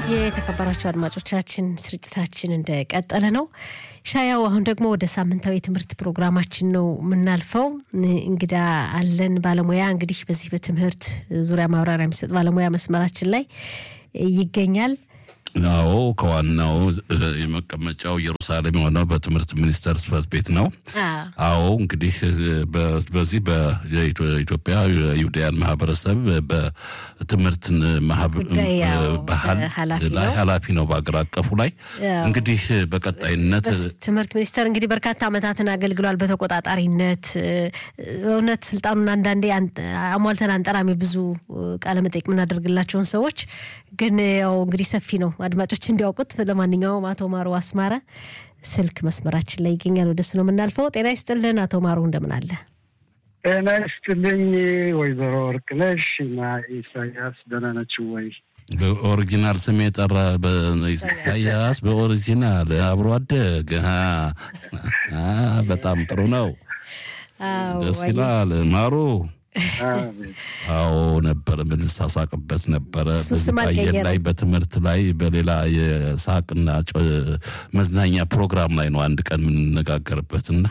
የተከበራችሁ አድማጮቻችን ስርጭታችን እንደቀጠለ ነው። ሻያው አሁን ደግሞ ወደ ሳምንታዊ የትምህርት ፕሮግራማችን ነው የምናልፈው። እንግዳ አለን ባለሙያ እንግዲህ በዚህ በትምህርት ዙሪያ ማብራሪያ የሚሰጥ ባለሙያ መስመራችን ላይ ይገኛል። አዎ ከዋናው የመቀመጫው ኢየሩሳሌም የሆነው በትምህርት ሚኒስቴር ጽሕፈት ቤት ነው። አዎ እንግዲህ በዚህ በኢትዮጵያ የይሁዳያን ማህበረሰብ በትምህርት ባህል ላይ ኃላፊ ነው በአገር አቀፉ ላይ እንግዲህ በቀጣይነት ትምህርት ሚኒስቴር እንግዲህ በርካታ ዓመታትን አገልግሏል በተቆጣጣሪነት። እውነት ስልጣኑን አንዳንዴ አሟልተን አንጠራሚ ብዙ ቃለመጠይቅ የምናደርግላቸውን ሰዎች ግን ያው እንግዲህ ሰፊ ነው አድማጮች እንዲያውቁት። ለማንኛውም አቶ ማሩ አስማረ ስልክ መስመራችን ላይ ይገኛል። ወደሱ ነው የምናልፈው። ጤና ይስጥልን አቶ ማሩ እንደምን አለ? ጤና ይስጥልኝ ወይዘሮ ወርቅነሽ እና ኢሳያስ ደህና ናችሁ ወይ? በኦሪጂናል ስም የጠራ ኢሳያስ በኦሪጂናል አብሮ አደግ በጣም ጥሩ ነው። ደስ ይላል ማሩ አዎ ነበር የምንሳሳቅበት ነበረ። በዚህ በአየር ላይ በትምህርት ላይ በሌላ የሳቅና መዝናኛ ፕሮግራም ላይ ነው አንድ ቀን የምንነጋገርበትና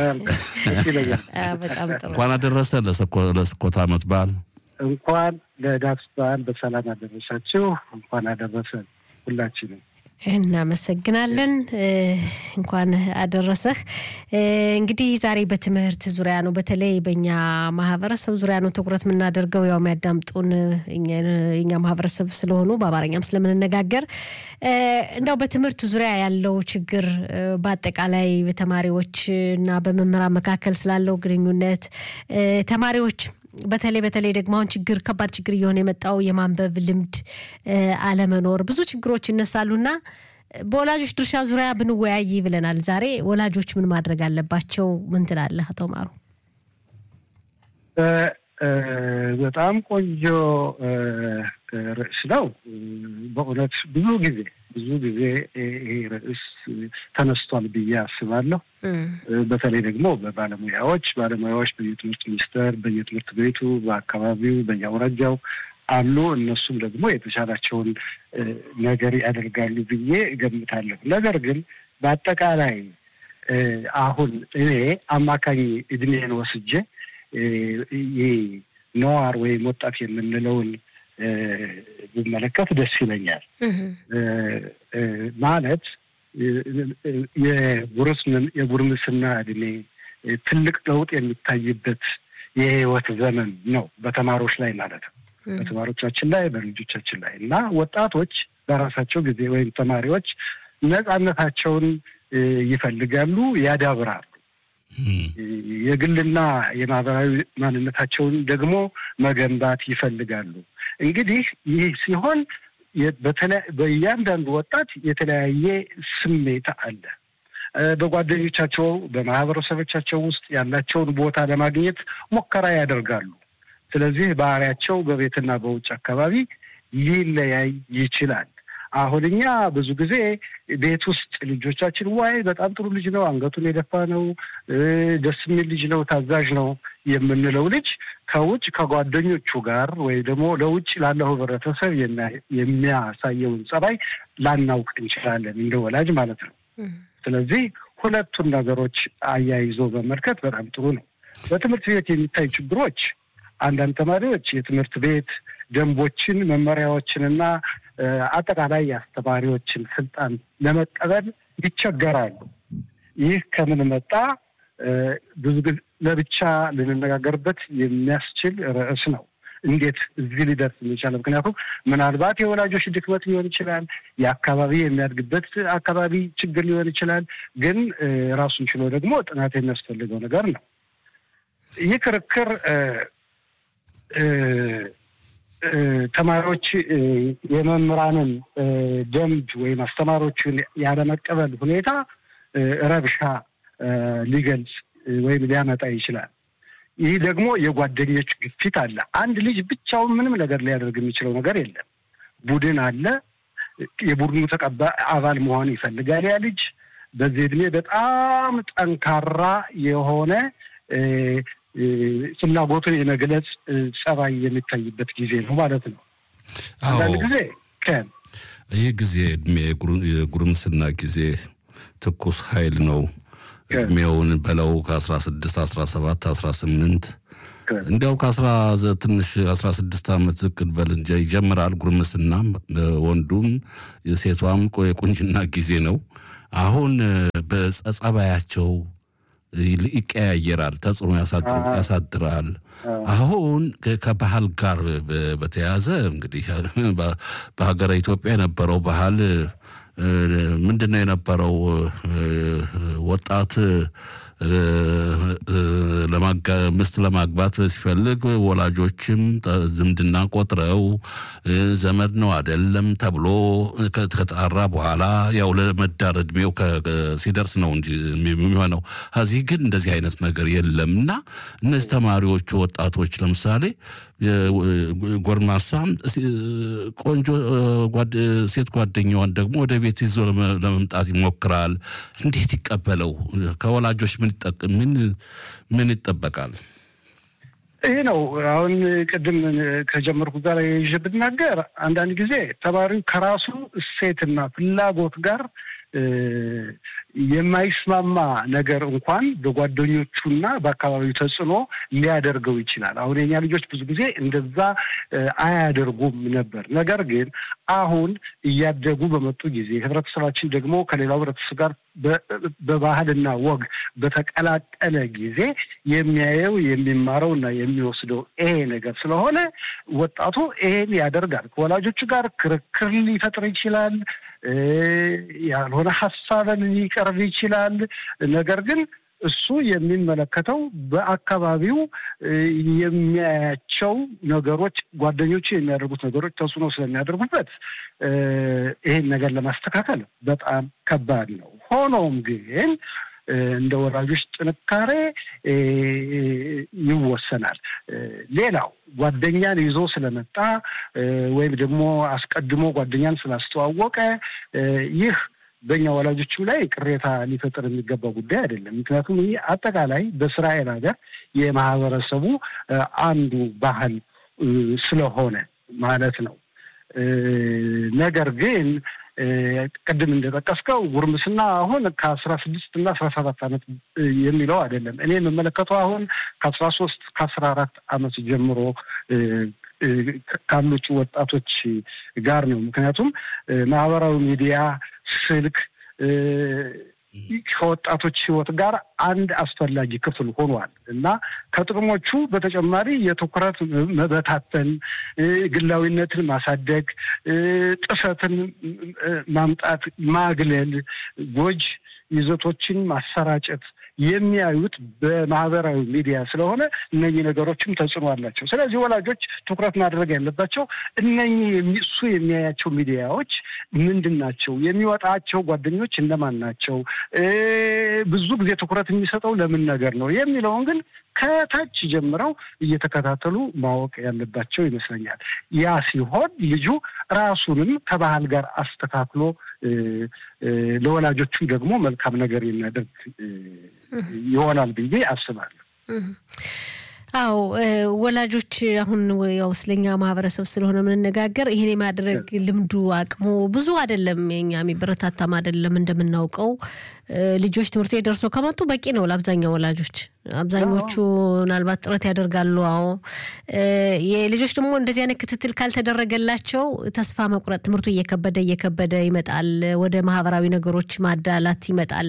እንኳን አደረሰ ለስኮት ዓመት በዓል እንኳን ለዳስ በዓል በሰላም አደረሳችሁ። እንኳን አደረሰን ሁላችንም። እናመሰግናለን። እንኳን አደረሰህ። እንግዲህ ዛሬ በትምህርት ዙሪያ ነው፣ በተለይ በእኛ ማህበረሰብ ዙሪያ ነው ትኩረት የምናደርገው። ያው የሚያዳምጡን የኛ ማህበረሰብ ስለሆኑ በአማርኛም ስለምንነጋገር እንደው በትምህርት ዙሪያ ያለው ችግር በአጠቃላይ በተማሪዎች እና በመምህራን መካከል ስላለው ግንኙነት ተማሪዎች በተለይ በተለይ ደግሞ አሁን ችግር ከባድ ችግር እየሆነ የመጣው የማንበብ ልምድ አለመኖር ብዙ ችግሮች ይነሳሉና በወላጆች ድርሻ ዙሪያ ብንወያይ ብለናል። ዛሬ ወላጆች ምን ማድረግ አለባቸው? ምን ትላለህ አቶ ማሩ? በጣም ቆንጆ ርዕስ ነው። በእውነት ብዙ ጊዜ ብዙ ጊዜ ይሄ ርዕስ ተነስቷል ብዬ አስባለሁ። በተለይ ደግሞ በባለሙያዎች ባለሙያዎች በየትምህርት ሚኒስቴር፣ በየትምህርት ቤቱ፣ በአካባቢው፣ በየአውራጃው አሉ። እነሱም ደግሞ የተሻላቸውን ነገር ያደርጋሉ ብዬ እገምታለሁ። ነገር ግን በአጠቃላይ አሁን እኔ አማካኝ እድሜን ወስጄ ይህ ነዋር ወይም ወጣት የምንለውን ብመለከት ደስ ይለኛል። ማለት የጉርምስና እድሜ ትልቅ ለውጥ የሚታይበት የህይወት ዘመን ነው፣ በተማሪዎች ላይ ማለት ነው። በተማሪዎቻችን ላይ በልጆቻችን ላይ እና ወጣቶች በራሳቸው ጊዜ ወይም ተማሪዎች ነጻነታቸውን ይፈልጋሉ፣ ያዳብራሉ። የግልና የማህበራዊ ማንነታቸውን ደግሞ መገንባት ይፈልጋሉ። እንግዲህ ይህ ሲሆን በእያንዳንዱ ወጣት የተለያየ ስሜት አለ። በጓደኞቻቸው በማህበረሰቦቻቸው ውስጥ ያላቸውን ቦታ ለማግኘት ሙከራ ያደርጋሉ። ስለዚህ ባህሪያቸው በቤትና በውጭ አካባቢ ሊለያይ ይችላል። አሁን እኛ ብዙ ጊዜ ቤት ውስጥ ልጆቻችን ዋይ በጣም ጥሩ ልጅ ነው፣ አንገቱን የደፋ ነው፣ ደስ የሚል ልጅ ነው፣ ታዛዥ ነው የምንለው ልጅ ከውጭ ከጓደኞቹ ጋር ወይ ደግሞ ለውጭ ላለው ህብረተሰብ የሚያሳየውን ጸባይ ላናውቅ እንችላለን፣ እንደ ወላጅ ማለት ነው። ስለዚህ ሁለቱን ነገሮች አያይዞ መመልከት በጣም ጥሩ ነው። በትምህርት ቤት የሚታይ ችግሮች አንዳንድ ተማሪዎች የትምህርት ቤት ደንቦችን መመሪያዎችንና አጠቃላይ የአስተማሪዎችን ስልጣን ለመቀበል ይቸገራሉ። ይህ ከምን መጣ? ብዙ ጊዜ ለብቻ ልንነጋገርበት የሚያስችል ርዕስ ነው። እንዴት እዚህ ሊደርስ የሚቻለ? ምክንያቱም ምናልባት የወላጆች ድክመት ሊሆን ይችላል፣ የአካባቢ የሚያድግበት አካባቢ ችግር ሊሆን ይችላል። ግን ራሱን ችሎ ደግሞ ጥናት የሚያስፈልገው ነገር ነው። ይህ ክርክር ተማሪዎች የመምህራንን ደንብ ወይም አስተማሪዎቹን ያለመቀበል ሁኔታ ረብሻ ሊገልጽ ወይም ሊያመጣ ይችላል። ይህ ደግሞ የጓደኞች ግፊት አለ። አንድ ልጅ ብቻውን ምንም ነገር ሊያደርግ የሚችለው ነገር የለም። ቡድን አለ። የቡድኑ ተቀባይ አባል መሆን ይፈልጋል። ያ ልጅ በዚህ እድሜ በጣም ጠንካራ የሆነ ፍላጎትን የመግለጽ ጸባይ የሚታይበት ጊዜ ነው ማለት ነው። አንዳንድ ጊዜ ከን ይህ ጊዜ እድሜ የጉርምስና ጊዜ ትኩስ ኃይል ነው። እድሜውን በለው ከአስራ ስድስት አስራ ሰባት አስራ ስምንት እንዲያው ከአስራ ትንሽ አስራ ስድስት ዓመት ዝቅ በል እንጂ ይጀምራል ጉርምስናም ወንዱም ሴቷም የቁንጅና ጊዜ ነው። አሁን በጸባያቸው ይቀያየራል፣ ተጽዕኖ ያሳድራል። አሁን ከባህል ጋር በተያያዘ እንግዲህ በሀገረ ኢትዮጵያ የነበረው ባህል ምንድን ነው የነበረው? ወጣት ምስት ለማግባት ሲፈልግ ወላጆችም ዝምድና ቆጥረው ዘመድ ነው አይደለም ተብሎ ከተጣራ በኋላ ያው ለመዳር እድሜው ሲደርስ ነው እንጂ የሚሆነው። ከዚህ ግን እንደዚህ አይነት ነገር የለም እና እነዚህ ተማሪዎቹ ወጣቶች ለምሳሌ ጎርማሳም ቆንጆ ሴት ጓደኛዋን ደግሞ ወደ ቤት ይዞ ለመምጣት ይሞክራል። እንዴት ይቀበለው? ከወላጆች ምን ምን ይጠበቃል? ይህ ነው አሁን ቅድም ከጀመርኩ ጋር ይዤ ብናገር አንዳንድ ጊዜ ተማሪው ከራሱ እሴትና ፍላጎት ጋር የማይስማማ ነገር እንኳን በጓደኞቹና በአካባቢው ተጽዕኖ ሊያደርገው ይችላል። አሁን የኛ ልጆች ብዙ ጊዜ እንደዛ አያደርጉም ነበር። ነገር ግን አሁን እያደጉ በመጡ ጊዜ ህብረተሰባችን ደግሞ ከሌላው ህብረተሰብ ጋር በባህልና ወግ በተቀላቀለ ጊዜ የሚያየው የሚማረው እና የሚወስደው ይሄ ነገር ስለሆነ ወጣቱ ይሄን ያደርጋል። ከወላጆቹ ጋር ክርክር ሊፈጥር ይችላል። ያልሆነ ሀሳብን ሊቀርብ ይችላል። ነገር ግን እሱ የሚመለከተው በአካባቢው የሚያያቸው ነገሮች ጓደኞቹ የሚያደርጉት ነገሮች ተጽዕኖ ስለሚያደርጉበት ይሄን ነገር ለማስተካከል በጣም ከባድ ነው። ሆኖም ግን እንደ ወላጆች ጥንካሬ ይወሰናል። ሌላው ጓደኛን ይዞ ስለመጣ ወይም ደግሞ አስቀድሞ ጓደኛን ስላስተዋወቀ ይህ በእኛ ወላጆችም ላይ ቅሬታ ሊፈጥር የሚገባ ጉዳይ አይደለም። ምክንያቱም ይህ አጠቃላይ በእስራኤል ሀገር የማህበረሰቡ አንዱ ባህል ስለሆነ ማለት ነው። ነገር ግን ቅድም እንደጠቀስከው ጉርምስና አሁን ከአስራ ስድስት እና አስራ ሰባት ዓመት የሚለው አይደለም። እኔ የምመለከተው አሁን ከአስራ ሶስት ከአስራ አራት ዓመት ጀምሮ ካሉት ወጣቶች ጋር ነው። ምክንያቱም ማህበራዊ ሚዲያ፣ ስልክ ከወጣቶች ህይወት ጋር አንድ አስፈላጊ ክፍል ሆኗል እና ከጥቅሞቹ በተጨማሪ የትኩረት መበታተን፣ ግላዊነትን ማሳደግ፣ ጥሰትን ማምጣት፣ ማግለል፣ ጎጅ ይዘቶችን ማሰራጨት የሚያዩት በማህበራዊ ሚዲያ ስለሆነ እነኚህ ነገሮችም ተጽዕኖ አላቸው። ስለዚህ ወላጆች ትኩረት ማድረግ ያለባቸው እነኚህ እሱ የሚያያቸው ሚዲያዎች ምንድን ናቸው? የሚወጣቸው ጓደኞች እነማን ናቸው? ብዙ ጊዜ ትኩረት የሚሰጠው ለምን ነገር ነው የሚለውን ግን ከታች ጀምረው እየተከታተሉ ማወቅ ያለባቸው ይመስለኛል። ያ ሲሆን ልጁ ራሱንም ከባህል ጋር አስተካክሎ ለወላጆቹ ደግሞ መልካም ነገር የሚያደርግ ይሆናል ብዬ አስባለሁ። አዎ ወላጆች አሁን ያው ስለኛ ማህበረሰብ ስለሆነ የምንነጋገር ይህን የማድረግ ልምዱ አቅሙ ብዙ አይደለም። የኛ የሚበረታታም አይደለም። እንደምናውቀው ልጆች ትምህርት ቤት ደርሶ ከመጡ በቂ ነው ለአብዛኛው ወላጆች። አብዛኞቹ ምናልባት ጥረት ያደርጋሉ። አዎ የልጆች ደግሞ እንደዚህ አይነት ክትትል ካልተደረገላቸው ተስፋ መቁረጥ፣ ትምህርቱ እየከበደ እየከበደ ይመጣል። ወደ ማህበራዊ ነገሮች ማዳላት ይመጣል።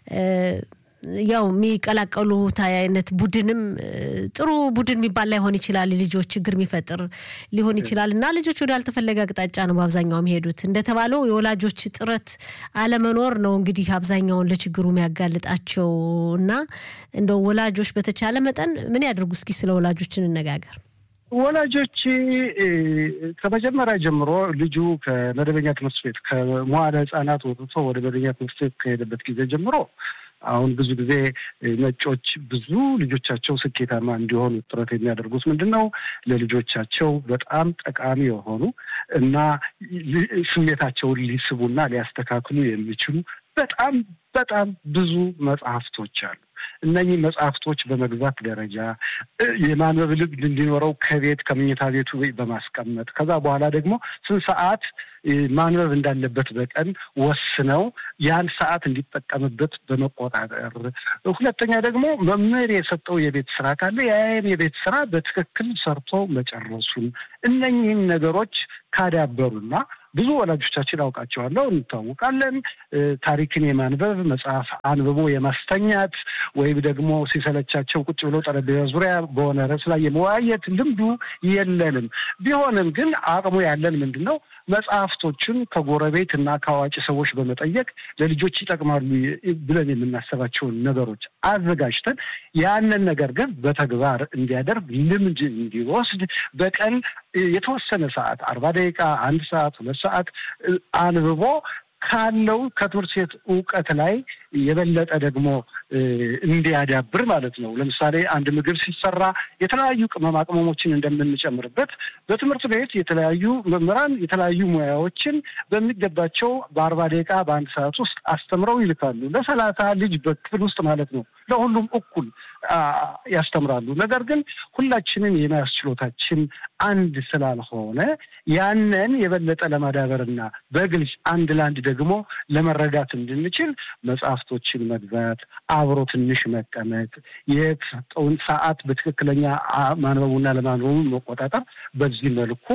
ያው የሚቀላቀሉት አይነት ቡድንም ጥሩ ቡድን የሚባል ላይሆን ይችላል። ልጆች ችግር የሚፈጥር ሊሆን ይችላል እና ልጆች ወደ አልተፈለገ አቅጣጫ ነው በአብዛኛው የሚሄዱት። እንደተባለው የወላጆች ጥረት አለመኖር ነው እንግዲህ አብዛኛውን ለችግሩ የሚያጋልጣቸው እና እንደው ወላጆች በተቻለ መጠን ምን ያደርጉ? እስኪ ስለ ወላጆች እንነጋገር። ወላጆች ከመጀመሪያ ጀምሮ ልጁ ከመደበኛ ትምህርት ቤት ከመዋለ ሕጻናት ወጥቶ ወደ መደበኛ ትምህርት ቤት ከሄደበት ጊዜ ጀምሮ አሁን ብዙ ጊዜ ነጮች ብዙ ልጆቻቸው ስኬታማ እንዲሆኑ ጥረት የሚያደርጉት ምንድን ነው? ለልጆቻቸው በጣም ጠቃሚ የሆኑ እና ስሜታቸውን ሊስቡና ሊያስተካክሉ የሚችሉ በጣም በጣም ብዙ መጽሐፍቶች አሉ። እነኚህ መጽሐፍቶች በመግዛት ደረጃ የማንበብ ልምድ እንዲኖረው ከቤት ከምኝታ ቤቱ በማስቀመጥ ከዛ በኋላ ደግሞ ስንት ሰዓት ማንበብ እንዳለበት በቀን ወስነው ያን ሰዓት እንዲጠቀምበት በመቆጣጠር፣ ሁለተኛ ደግሞ መምህር የሰጠው የቤት ስራ ካለ ያን የቤት ስራ በትክክል ሰርቶ መጨረሱን እነኚህን ነገሮች ካዳበሩና ብዙ ወላጆቻችን አውቃቸዋለሁ፣ እንታወቃለን። ታሪክን የማንበብ መጽሐፍ አንብቦ የማስተኛት ወይም ደግሞ ሲሰለቻቸው ቁጭ ብለው ጠረጴዛ ዙሪያ በሆነ ርዕስ ላይ የመወያየት ልምዱ የለንም። ቢሆንም ግን አቅሙ ያለን ምንድን ነው መጽሐፍቶችን ከጎረቤት እና ከአዋቂ ሰዎች በመጠየቅ ለልጆች ይጠቅማሉ ብለን የምናስባቸውን ነገሮች አዘጋጅተን ያንን ነገር ግን በተግባር እንዲያደርግ ልምድ እንዲወስድ በቀን የተወሰነ ሰዓት አርባ ደቂቃ አንድ ሰዓት ሁለት ሰዓት አንብቦ ካለው ከትምህርት ቤት እውቀት ላይ የበለጠ ደግሞ እንዲያዳብር ማለት ነው። ለምሳሌ አንድ ምግብ ሲሰራ የተለያዩ ቅመማ ቅመሞችን እንደምንጨምርበት በትምህርት ቤት የተለያዩ መምህራን የተለያዩ ሙያዎችን በሚገባቸው በአርባ ደቂቃ በአንድ ሰዓት ውስጥ አስተምረው ይልካሉ። ለሰላሳ ልጅ በክፍል ውስጥ ማለት ነው። ለሁሉም እኩል ያስተምራሉ። ነገር ግን ሁላችንም የመያዝ ችሎታችን አንድ ስላልሆነ ያንን የበለጠ ለማዳበርና በግልጽ አንድ ለአንድ ደግሞ ለመረዳት እንድንችል መጽሐፍቶችን መግዛት፣ አብሮ ትንሽ መቀመጥ፣ የተሰጠውን ሰዓት በትክክለኛ ማንበቡና ለማንበቡ መቆጣጠር፣ በዚህ መልኩ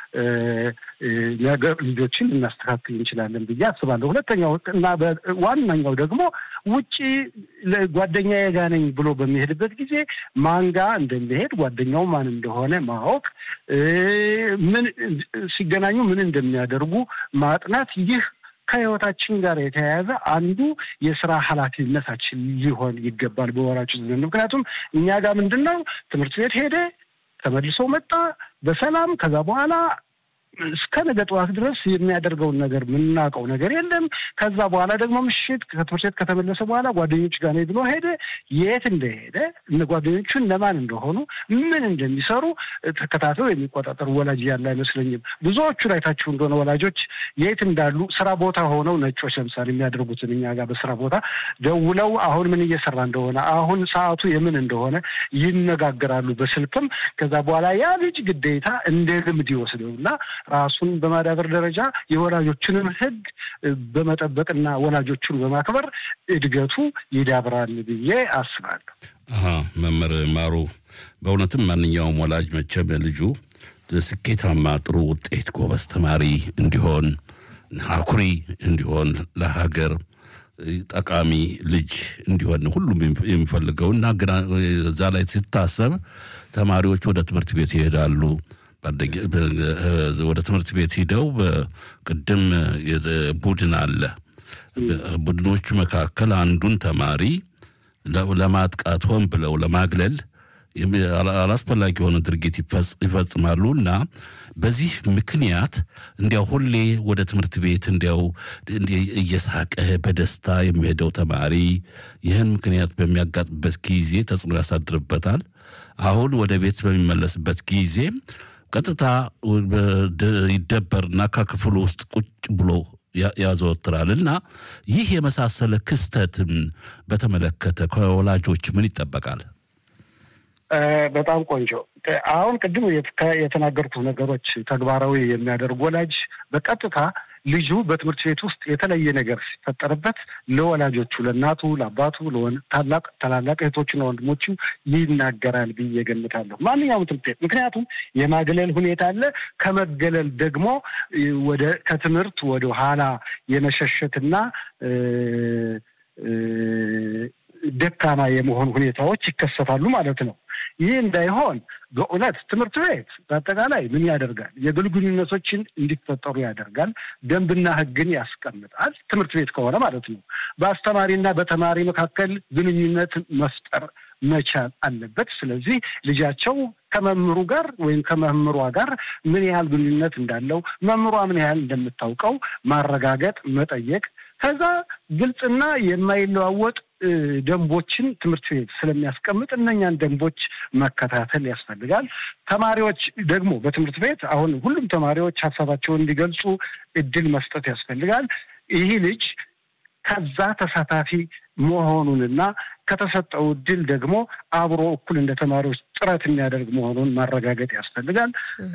ነገር ልጆችን ልናስተካክል እንችላለን ብዬ አስባለሁ። ሁለተኛው እና ዋናኛው ደግሞ ውጪ ጓደኛዬ ጋ ነኝ ብሎ በሚሄድበት ጊዜ ማን ጋ እንደሚሄድ ጓደኛው ማን እንደሆነ ማወቅ፣ ምን ሲገናኙ ምን እንደሚያደርጉ ማጥናት ይህ ከህይወታችን ጋር የተያያዘ አንዱ የስራ ኃላፊነታችን ሊሆን ይገባል በወራችን ዘንድ። ምክንያቱም እኛ ጋር ምንድን ነው ትምህርት ቤት ሄደ ተመልሶ መጣ በሰላም ከዛ በኋላ እስከ ነገ ጠዋት ድረስ የሚያደርገውን ነገር የምናውቀው ነገር የለም። ከዛ በኋላ ደግሞ ምሽት ከትምህርት ቤት ከተመለሰ በኋላ ጓደኞች ጋር ነኝ ብሎ ሄደ። የት እንደሄደ ጓደኞቹ እነማን እንደሆኑ ምን እንደሚሰሩ ተከታትለው የሚቆጣጠር ወላጅ ያለ አይመስለኝም። ብዙዎቹን አይታችሁ እንደሆነ ወላጆች የት እንዳሉ ስራ ቦታ ሆነው ነጮች ለምሳሌ የሚያደርጉትን እኛ ጋር በስራ ቦታ ደውለው አሁን ምን እየሰራ እንደሆነ አሁን ሰዓቱ የምን እንደሆነ ይነጋገራሉ በስልክም። ከዛ በኋላ ያ ልጅ ግዴታ እንደ ልምድ ይወስደውና ራሱን በማዳበር ደረጃ የወላጆችንም ሕግ በመጠበቅና ወላጆቹን በማክበር እድገቱ ይዳብራል ብዬ አስባለሁ። መምህር ማሩ፣ በእውነትም ማንኛውም ወላጅ መቼም ልጁ ስኬታማ፣ ጥሩ ውጤት፣ ጎበዝ ተማሪ እንዲሆን አኩሪ እንዲሆን ለሀገር ጠቃሚ ልጅ እንዲሆን ሁሉም የሚፈልገው እና ግና እዛ ላይ ሲታሰብ ተማሪዎች ወደ ትምህርት ቤት ይሄዳሉ። ወደ ትምህርት ቤት ሂደው ቅድም ቡድን አለ። ቡድኖቹ መካከል አንዱን ተማሪ ለማጥቃት ሆን ብለው ለማግለል አላስፈላጊ የሆነ ድርጊት ይፈጽማሉ እና በዚህ ምክንያት እንዲያው ሁሌ ወደ ትምህርት ቤት እንዲያው እየሳቀ በደስታ የሚሄደው ተማሪ ይህን ምክንያት በሚያጋጥምበት ጊዜ ተጽዕኖ ያሳድርበታል። አሁን ወደ ቤት በሚመለስበት ጊዜ ቀጥታ ይደበርና ከክፍሉ ውስጥ ቁጭ ብሎ ያዘወትራል እና ይህ የመሳሰለ ክስተትን በተመለከተ ከወላጆች ምን ይጠበቃል? በጣም ቆንጆ። አሁን ቅድም የተናገርኩት ነገሮች ተግባራዊ የሚያደርግ ወላጅ በቀጥታ ልጁ በትምህርት ቤት ውስጥ የተለየ ነገር ሲፈጠርበት ለወላጆቹ፣ ለእናቱ፣ ለአባቱ፣ ታላቅ ታላላቅ እህቶቹና ወንድሞቹ ይናገራል ብዬ ገምታለሁ። ማንኛውም ትምህርት ቤት ምክንያቱም የማግለል ሁኔታ አለ። ከመገለል ደግሞ ወደ ከትምህርት ወደ ኋላ የመሸሸትና ደካማ የመሆን ሁኔታዎች ይከሰታሉ ማለት ነው። ይህ እንዳይሆን በእውነት ትምህርት ቤት በአጠቃላይ ምን ያደርጋል? የግል ግንኙነቶችን እንዲፈጠሩ ያደርጋል። ደንብና ሕግን ያስቀምጣል። ትምህርት ቤት ከሆነ ማለት ነው። በአስተማሪና በተማሪ መካከል ግንኙነት መፍጠር መቻል አለበት። ስለዚህ ልጃቸው ከመምህሩ ጋር ወይም ከመምህሯ ጋር ምን ያህል ግንኙነት እንዳለው መምህሯ ምን ያህል እንደምታውቀው ማረጋገጥ፣ መጠየቅ ከዛ ግልጽና የማይለዋወጥ ደንቦችን ትምህርት ቤት ስለሚያስቀምጥ እነኛን ደንቦች መከታተል ያስፈልጋል። ተማሪዎች ደግሞ በትምህርት ቤት አሁን ሁሉም ተማሪዎች ሀሳባቸውን እንዲገልጹ እድል መስጠት ያስፈልጋል። ይህ ልጅ ከዛ ተሳታፊ መሆኑንና ከተሰጠው እድል ደግሞ አብሮ እኩል እንደ ተማሪዎች ጥረት የሚያደርግ መሆኑን ማረጋገጥ ያስፈልጋል።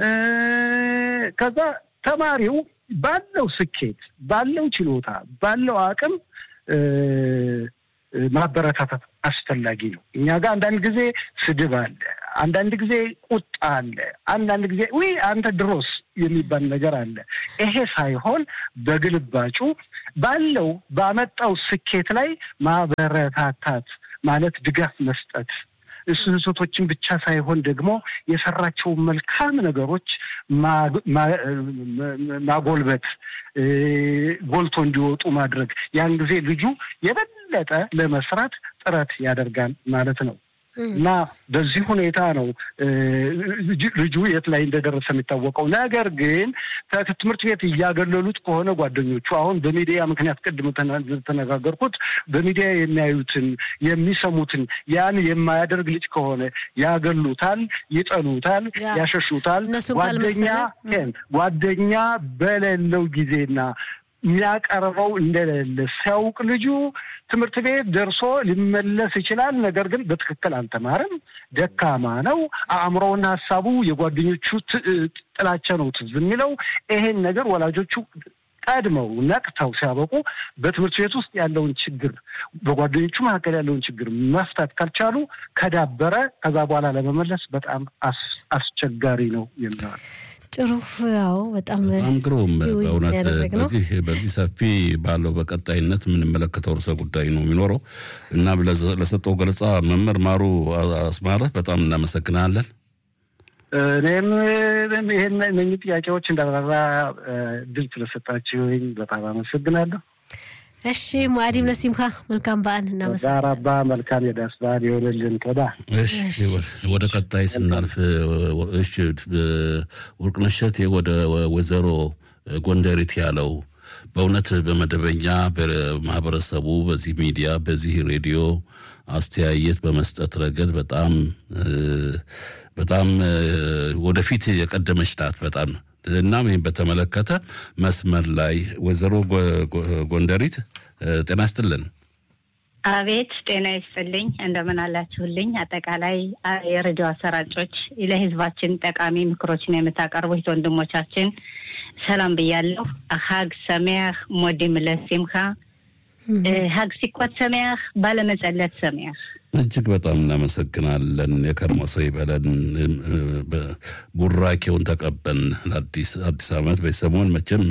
ከዛ ተማሪው ባለው ስኬት፣ ባለው ችሎታ፣ ባለው አቅም ማበረታታት አስፈላጊ ነው። እኛ ጋር አንዳንድ ጊዜ ስድብ አለ፣ አንዳንድ ጊዜ ቁጣ አለ፣ አንዳንድ ጊዜ ውይ አንተ ድሮስ የሚባል ነገር አለ። ይሄ ሳይሆን በግልባጩ ባለው ባመጣው ስኬት ላይ ማበረታታት ማለት ድጋፍ መስጠት ስህተቶችን ብቻ ሳይሆን ደግሞ የሰራቸውን መልካም ነገሮች ማጎልበት፣ ጎልቶ እንዲወጡ ማድረግ ያን ጊዜ ልጁ የበለጠ ለመስራት ጥረት ያደርጋል ማለት ነው። እና በዚህ ሁኔታ ነው ልጁ የት ላይ እንደደረሰ የሚታወቀው። ነገር ግን ትምህርት ቤት እያገለሉት ከሆነ ጓደኞቹ አሁን በሚዲያ ምክንያት ቅድም ተነጋገርኩት፣ በሚዲያ የሚያዩትን የሚሰሙትን ያን የማያደርግ ልጅ ከሆነ ያገሉታል፣ ይጠሉታል፣ ያሸሹታል። ጓደኛ ጓደኛ በሌለው ጊዜና የሚያቀርበው እንደሌለ ሲያውቅ ልጁ ትምህርት ቤት ደርሶ ሊመለስ ይችላል። ነገር ግን በትክክል አልተማረም፣ ደካማ ነው፣ አእምሮውና ሀሳቡ የጓደኞቹ ጥላቻ ነው ትዝ የሚለው። ይሄን ነገር ወላጆቹ ቀድመው ነቅተው ሲያበቁ በትምህርት ቤት ውስጥ ያለውን ችግር በጓደኞቹ መካከል ያለውን ችግር መፍታት ካልቻሉ ከዳበረ ከዛ በኋላ ለመመለስ በጣም አስቸጋሪ ነው የሚሆን። ጥሩ ያው በጣም በጣም ግሩም በእውነት በዚህ በዚህ ሰፊ ባለው በቀጣይነት የምንመለከተው ርዕሰ ጉዳይ ነው የሚኖረው እና ለሰጠው ገለጻ መምህር ማሩ አስማረ በጣም እናመሰግናለን። እኔም ይህን እነኚህ ጥያቄዎች እንዳብራራ ድል ስለሰጣችሁኝ በጣም አመሰግናለሁ። እሺ ሙአዲም ለሲምካ መልካም በዓል እናመሰግናለን። ዛራባ መልካም የዳስ በዓል የሆነልን ቶዳ። እሺ ወደ ቀጣይ ስናልፍ እሺ ወርቅነሽ እሸቴ ወደ ወይዘሮ ጎንደሪት ያለው በእውነት በመደበኛ በማህበረሰቡ በዚህ ሚዲያ በዚህ ሬዲዮ አስተያየት በመስጠት ረገድ በጣም በጣም ወደፊት የቀደመች ናት። በጣም እናም ይህን በተመለከተ መስመር ላይ ወይዘሮ ጎንደሪት ጤና ይስጥልን። አቤት ጤና ይስጥልኝ። እንደምን አላችሁልኝ? አጠቃላይ የሬዲዮ አሰራጮች ለህዝባችን ጠቃሚ ምክሮችን የምታቀርቡት ወንድሞቻችን ሰላም ብያለሁ። ሀግ ሰሚያህ ሞዲም ለሲምካ ሀግ ሲኮት ሰሚያህ ባለመጸለት ሰሚያህ እጅግ በጣም እናመሰግናለን። የከርሞ ሰው ይበለን። ቡራኬውን ተቀበን ለአዲስ አዲስ ዓመት በሰሞን መቼም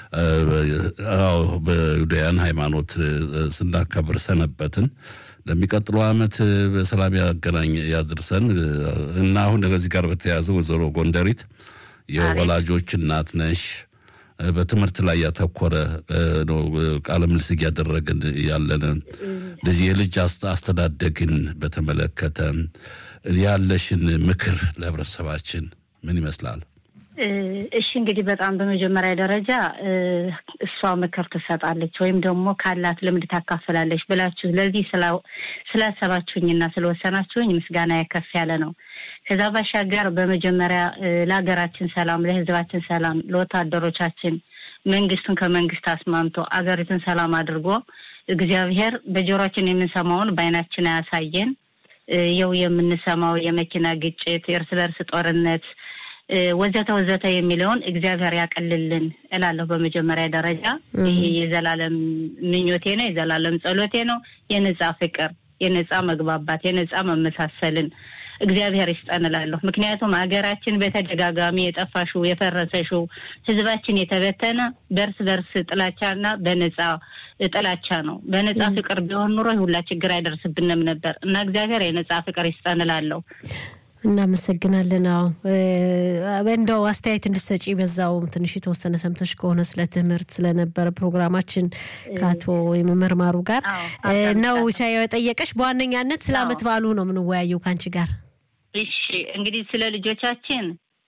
በዩዳያን ሃይማኖት ስናከብር ሰነበትን። ለሚቀጥለው ዓመት በሰላም ያገናኝ ያድርሰን እና አሁን ከዚህ ጋር በተያያዘ ወይዘሮ ጎንደሪት የወላጆች እናት ነሽ። በትምህርት ላይ ያተኮረ ነው ቃለ ምልልስ እያደረግን ያለን ልጅ የልጅ አስተዳደግን በተመለከተ ያለሽን ምክር ለህብረተሰባችን ምን ይመስላል? እሺ እንግዲህ በጣም በመጀመሪያ ደረጃ እሷ ምክር ትሰጣለች ወይም ደግሞ ካላት ልምድ ታካፍላለች ብላችሁ ለዚህ ስላሰባችሁኝና ስለወሰናችሁኝ ምስጋና ከፍ ያለ ነው። ከዛ ባሻገር በመጀመሪያ ለሀገራችን ሰላም፣ ለህዝባችን ሰላም፣ ለወታደሮቻችን መንግስቱን ከመንግስት አስማምቶ አገሪቱን ሰላም አድርጎ እግዚአብሔር በጆሮችን የምንሰማውን በአይናችን አያሳየን። የው የምንሰማው የመኪና ግጭት፣ የእርስ በርስ ጦርነት ወዘተ ወዘተ የሚለውን እግዚአብሔር ያቀልልን እላለሁ። በመጀመሪያ ደረጃ ይሄ የዘላለም ምኞቴ ነው፣ የዘላለም ጸሎቴ ነው። የነጻ ፍቅር፣ የነጻ መግባባት፣ የነጻ መመሳሰልን እግዚአብሔር ይስጠን እላለሁ። ምክንያቱም ሀገራችን በተደጋጋሚ የጠፋሽው የፈረሰሽው ህዝባችን የተበተነ በእርስ በርስ ጥላቻና በነጻ ጥላቻ ነው። በነጻ ፍቅር ቢሆን ኑሮ ሁላ ችግር አይደርስብንም ነበር እና እግዚአብሔር የነጻ ፍቅር ይስጠን እላለሁ። እናመሰግናለን። አዎ እንደው አስተያየት እንድሰጪ በዛው ትንሽ የተወሰነ ሰምተሽ ከሆነ ስለ ትምህርት ስለነበረ ፕሮግራማችን ከአቶ የመምህር ማሩ ጋር ነው የጠየቀሽ። በዋነኛነት ስለ አመት በዓሉ ነው የምንወያየው ከአንቺ ጋር። እሺ እንግዲህ ስለ ልጆቻችን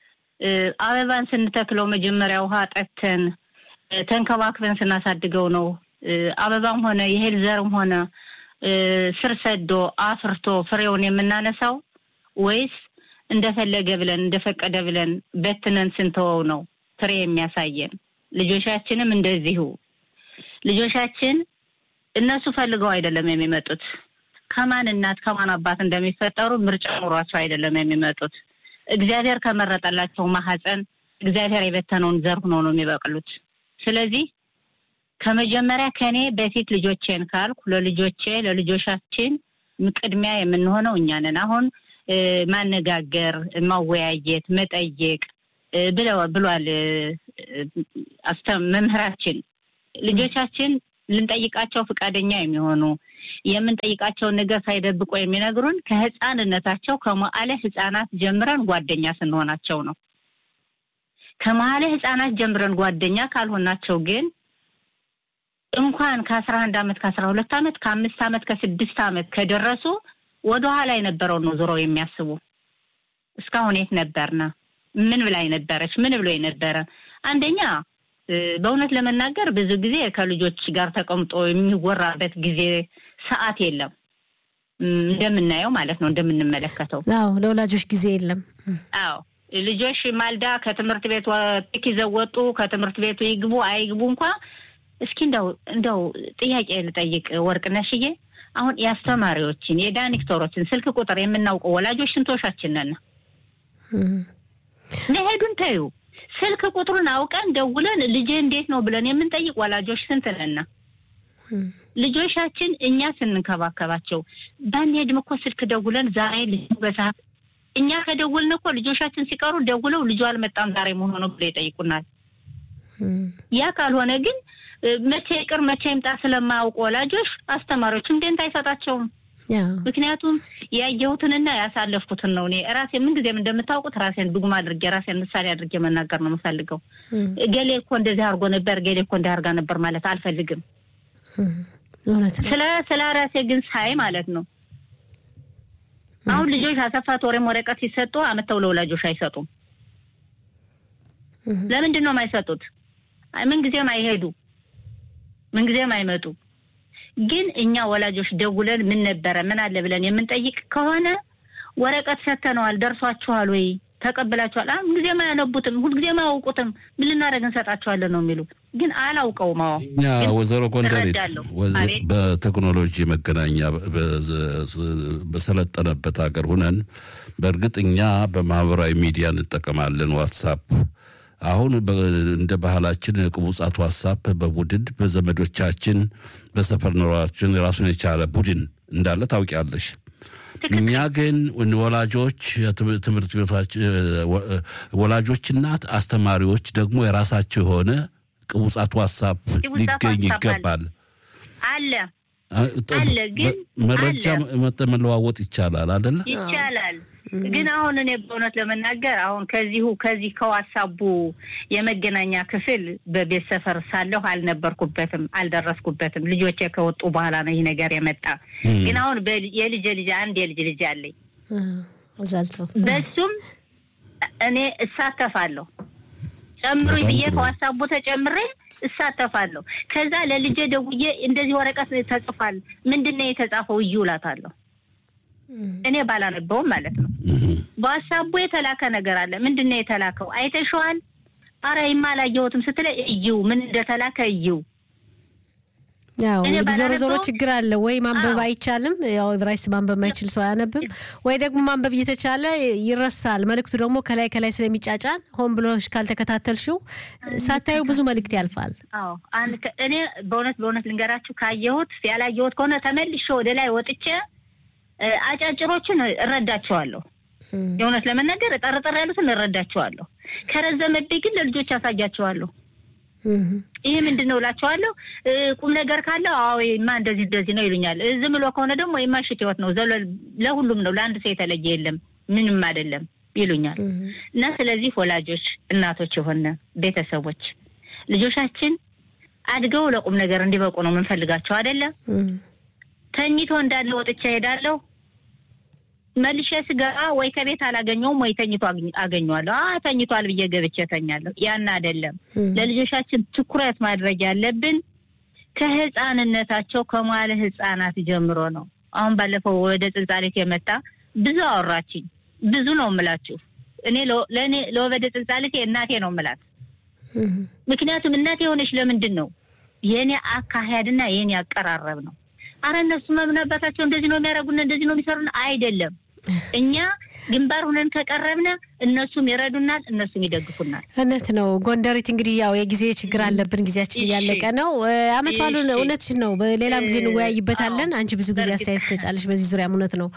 አበባን ስንተክለው መጀመሪያ ውሃ ጠተን ተንከባክበን ስናሳድገው ነው አበባም ሆነ የእህል ዘርም ሆነ ስር ሰዶ አፍርቶ ፍሬውን የምናነሳው ወይስ እንደፈለገ ብለን እንደፈቀደ ብለን በትነን ስንተወው ነው ፍሬ የሚያሳየን? ልጆቻችንም እንደዚሁ ልጆቻችን እነሱ ፈልገው አይደለም የሚመጡት። ከማን እናት ከማን አባት እንደሚፈጠሩ ምርጫ ኑሯቸው አይደለም የሚመጡት። እግዚአብሔር ከመረጠላቸው ማህፀን እግዚአብሔር የበተነውን ዘር ሆነው ነው የሚበቅሉት። ስለዚህ ከመጀመሪያ ከኔ በፊት ልጆቼን ካልኩ ለልጆቼ ለልጆቻችን ቅድሚያ የምንሆነው እኛ ነን። አሁን ማነጋገር፣ ማወያየት፣ መጠየቅ ብሏል መምህራችን። ልጆቻችን ልንጠይቃቸው ፈቃደኛ የሚሆኑ የምንጠይቃቸውን ነገር ሳይደብቆ የሚነግሩን ከህፃንነታቸው ከመዋዕለ ህፃናት ጀምረን ጓደኛ ስንሆናቸው ነው። ከመዋዕለ ህፃናት ጀምረን ጓደኛ ካልሆናቸው ግን እንኳን ከአስራ አንድ አመት ከአስራ ሁለት አመት ከአምስት አመት ከስድስት አመት ከደረሱ ወደኋላ የነበረው ነው ዞሮ የሚያስቡ እስካሁን የት ነበርና ምን ብላይ ነበረች ምን ብሎ የነበረ አንደኛ በእውነት ለመናገር ብዙ ጊዜ ከልጆች ጋር ተቀምጦ የሚወራበት ጊዜ ሰዓት የለም እንደምናየው ማለት ነው እንደምንመለከተው አዎ ለወላጆች ጊዜ የለም አዎ ልጆች ማልዳ ከትምህርት ቤት ፒክ ይዘው ወጡ ከትምህርት ቤቱ ይግቡ አይግቡ እንኳ እስኪ እንደው እንደው ጥያቄ ልጠይቅ ወርቅነሽዬ አሁን የአስተማሪዎችን የዳይሬክተሮችን ስልክ ቁጥር የምናውቀው ወላጆች ስንቶሻችን ነን መሄዱን ተዩ ስልክ ቁጥሩን አውቀን ደውለን ልጄ እንዴት ነው ብለን የምንጠይቅ ወላጆች ስንት ነና ልጆቻችን እኛ ስንንከባከባቸው ባንሄድም እኮ ስልክ ደውለን ዛሬ ልጁ በሰዓት እኛ ከደውልን እኮ ልጆቻችን ሲቀሩ ደውለው ልጁ አልመጣም ዛሬ መሆኑ ነው ብሎ ይጠይቁናል ያ ካልሆነ ግን መቼ ይቅር መቼ ይምጣ ስለማያውቁ ወላጆች አስተማሪዎችም ደንታ አይሰጣቸውም ምክንያቱም ያየሁትንና ያሳለፍኩትን ነው። እኔ ራሴ ምን ጊዜም እንደምታውቁት ራሴን ዱግማ አድርጌ ራሴን ምሳሌ አድርጌ መናገር ነው የምፈልገው። ገሌ እኮ እንደዚህ አድርጎ ነበር፣ ገሌ እኮ እንዲህ አድርጋ ነበር ማለት አልፈልግም። ስለ ስለ ራሴ ግን ሳይ ማለት ነው አሁን ልጆች አሰፋት ወሬም ወረቀት ሲሰጡ አመተው ለወላጆች አይሰጡም። ለምንድን ነው የማይሰጡት? ምን ጊዜም አይሄዱ፣ ምን ጊዜም አይመጡ። ግን እኛ ወላጆች ደውለን ምን ነበረ ምን አለ ብለን የምንጠይቅ ከሆነ ወረቀት ሰተነዋል፣ ደርሷችኋል ወይ ተቀብላችኋል? ምን ጊዜም አያነቡትም፣ ሁልጊዜም አያውቁትም። ምን ልናደርግ እንሰጣችኋለን ነው የሚሉ ግን አላውቀውም። አዎ እኛ ወይዘሮ ጎንደሬት በቴክኖሎጂ መገናኛ በሰለጠነበት ሀገር ሁነን በእርግጥ እኛ በማህበራዊ ሚዲያ እንጠቀማለን ዋትሳፕ አሁን እንደ ባህላችን ቅቡጻት ዋትሳፕ በቡድን በዘመዶቻችን በሰፈር ኖሯችን ራሱን የቻለ ቡድን እንዳለ ታውቂያለሽ። እኛ ግን ወላጆች ትምህርት ቤቶች ወላጆችና አስተማሪዎች ደግሞ የራሳቸው የሆነ ቅቡጻት ዋትሳፕ ሊገኝ ይገባል። አለ አለ ግን መረጃ መለዋወጥ ይቻላል አደለ? ይቻላል። ግን አሁን እኔ በእውነት ለመናገር አሁን ከዚሁ ከዚህ ከዋሳቡ የመገናኛ ክፍል በቤት ሰፈር ሳለሁ አልነበርኩበትም፣ አልደረስኩበትም። ልጆቼ ከወጡ በኋላ ነው ይህ ነገር የመጣ። ግን አሁን የልጅ ልጅ አንድ የልጅ ልጅ አለኝ። በሱም እኔ እሳተፋለሁ። ጨምሩኝ ብዬ ከዋሳቡ ተጨምሬ እሳተፋለሁ። ከዛ ለልጄ ደውዬ እንደዚህ ወረቀት ተጽፏል፣ ምንድን ነው የተጻፈው? እዩ እላታለሁ። እኔ ባላነበውም ማለት ነው። በሀሳቡ የተላከ ነገር አለ። ምንድን ነው የተላከው? አይተሸዋል? አረ ይማ አላየሁትም ስትለኝ እዩ ምን እንደተላከ እዩ። ያው ዞሮ ዞሮ ችግር አለ ወይ ማንበብ አይቻልም። ያው ዕብራይስጥ ማንበብ ማይችል ሰው አያነብም፣ ወይ ደግሞ ማንበብ እየተቻለ ይረሳል። መልእክቱ ደግሞ ከላይ ከላይ ስለሚጫጫን ሆን ብሎ ካልተከታተልሽው ሳታዩ ብዙ መልእክት ያልፋል። አዎ እኔ በእውነት በእውነት ልንገራችሁ ካየሁት ያላየሁት ከሆነ ተመልሼ ወደ ላይ ወጥቼ አጫጭሮችን እረዳቸዋለሁ። የእውነት ለመናገር ጠርጠር ያሉትን እረዳቸዋለሁ። ከረዘመብኝ ግን ለልጆች ያሳያቸዋለሁ። ይህ ምንድን ነው እላቸዋለሁ። ቁም ነገር ካለው አዎ ማ እንደዚህ እንደዚህ ነው ይሉኛል። ዝም ብሎ ከሆነ ደግሞ የማሽት ህይወት ነው፣ ለሁሉም ነው፣ ለአንድ ሰው የተለየ የለም፣ ምንም አይደለም ይሉኛል። እና ስለዚህ ወላጆች፣ እናቶች የሆነ ቤተሰቦች ልጆቻችን አድገው ለቁም ነገር እንዲበቁ ነው የምንፈልጋቸው አይደለም። ተኝቶ እንዳለ ወጥቼ እሄዳለሁ። መልሼ ስገባ ወይ ከቤት አላገኘውም ወይ ተኝቶ አገኘዋለሁ። አ ተኝቷል ብዬ ገብቼ ተኛለሁ። ያን አይደለም። ለልጆቻችን ትኩረት ማድረግ ያለብን ከህፃንነታቸው ከመዋለ ህፃናት ጀምሮ ነው። አሁን ባለፈው ወደ ጽንጻሌት የመጣ ብዙ አወራችኝ። ብዙ ነው የምላችሁ። እኔ ለእኔ ለወበደ ጽንጻሌት እናቴ ነው የምላት። ምክንያቱም እናቴ የሆነች ለምንድን ነው የኔ አካሄድና የኔ አቀራረብ ነው። አረ እነሱ መምን አባታቸው እንደዚህ ነው የሚያደርጉን እንደዚህ ነው የሚሰሩን አይደለም። እኛ ግንባር ሁነን ከቀረብነ እነሱም ይረዱናል፣ እነሱም ይደግፉናል። እውነት ነው። ጎንደሪት እንግዲህ ያው የጊዜ ችግር አለብን፣ ጊዜያችን እያለቀ ነው። አመት ባሉን እውነትሽን ነው። በሌላም ጊዜ እንወያይበታለን። አንቺ ብዙ ጊዜ አስተያየት ትሰጫለሽ በዚህ ዙሪያም እውነት ነው።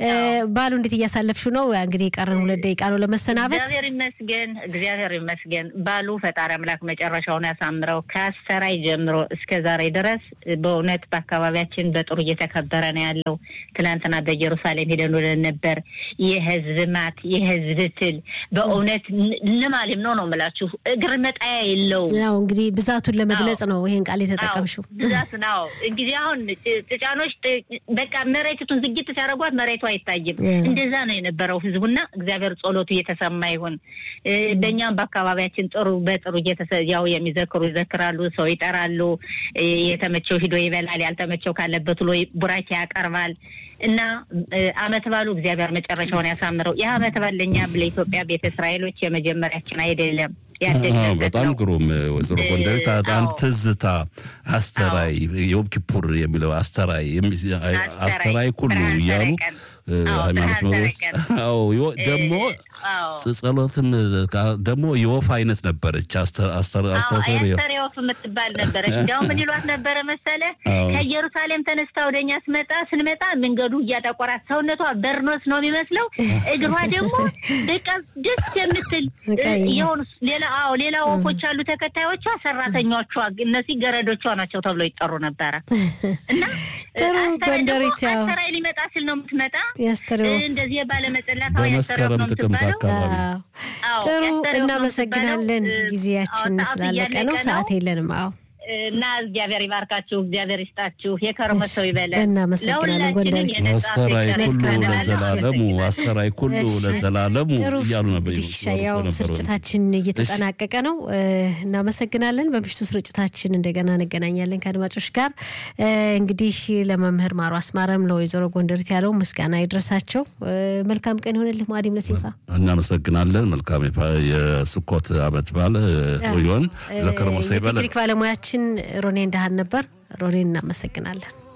ባሉ እንዴት እያሳለፍሽው ነው? እንግዲህ የቀረን ሁለት ደቂቃ ነው ለመሰናበት። እግዚአብሔር ይመስገን፣ እግዚአብሔር ይመስገን። ባሉ ፈጣሪ አምላክ መጨረሻውን ያሳምረው። ከአሰራይ ጀምሮ እስከ ዛሬ ድረስ በእውነት በአካባቢያችን በጥሩ እየተከበረ ነው ያለው። ትናንትና በኢየሩሳሌም ሄደን ውለን ነበር። የህዝብ ማት የህዝብ ትል በእውነት ልማሌም ነው ነው የምላችሁ። እግር መጣያ የለውም። ያው እንግዲህ ብዛቱን ለመግለጽ ነው ይሄን ቃል የተጠቀምሽው። ብዛት ነው እንግዲህ አሁን ጭጫኖች በቃ መሬቱን ዝግት ሲያደርጓት መሬቱ አይታይም። እንደዛ ነው የነበረው ህዝቡና እግዚአብሔር ጸሎቱ እየተሰማ ይሁን። በእኛም በአካባቢያችን ጥሩ በጥሩ ያው የሚዘክሩ ይዘክራሉ፣ ሰው ይጠራሉ። የተመቸው ሂዶ ይበላል፣ ያልተመቸው ካለበት ብሎ ቡራኬ ያቀርባል እና አመት ባሉ እግዚአብሔር መጨረሻውን ያሳምረው። ይህ አመት ባል ለእኛ ለኢትዮጵያ ቤተ እስራኤሎች የመጀመሪያችን አይደለም። በጣም ግሩም ወይዘሮ ጎንደሬት አንድ ትዝታ አስተራይ ዮም ኪፑር የሚለው አስተራይ አስተራይ ኩሉ እያሉ ሃይማኖት ነው ውስጥ ደግሞ ጸሎትም ደግሞ የወፍ አይነት ነበረች። አስተሰሪ ወፍ የምትባል ነበረች። እንዲያው ምን ይሏት ነበረ መሰለ ከኢየሩሳሌም ተነስታ ወደኛ ስመጣ ስንመጣ መንገዱ እያጠቆራት ሰውነቷ በርኖስ ነው የሚመስለው። እግሯ ደግሞ በቃ ደስ የምትል የሆኑ ሌላ አዎ ሌላ ወፎች አሉ ተከታዮቿ፣ ሰራተኞቿ እነዚህ ገረዶቿ ናቸው ተብሎ ይጠሩ ነበረ እና ጥሩ ጎንደሪት ያው አስተራይ ሊመጣ ሲል ነው የምትመጣ ያስተረው እንደዚህ ባለመጸላት በመስከረም ጥቅምት አካባቢ ጥሩ እናመሰግናለን። ጊዜያችን ስላለቀ ነው፣ ሰዓት የለንም። አዎ እና እግዚአብሔር ይባርካችሁ፣ እግዚአብሔር ይስጣችሁ፣ የከርመ ሰው ይበለን። እናመሰግናለን ጎንደሪት። አሰራይ ኩሉ ለዘላለሙ አሰራይ ኩሉ ለዘላለሙ እያሉ ነበር። ያው ስርጭታችን እየተጠናቀቀ ነው። እናመሰግናለን። በምሽቱ ስርጭታችን እንደገና እንገናኛለን ከአድማጮች ጋር። እንግዲህ ለመምህር ማሩ አስማረም ለወይዘሮ ጎንደሪት ያለው ምስጋና ይድረሳቸው። መልካም ቀን ይሆንልህ። ማዲም ለሲፋ እናመሰግናለን። መልካም የስኮት አመት በዓል ይሆን። ለከርሞ ሰው ይበለን። ቴክኒክ ባለሙያችን ሮኔ እንዳሃን ነበር። ሮኔን እናመሰግናለን።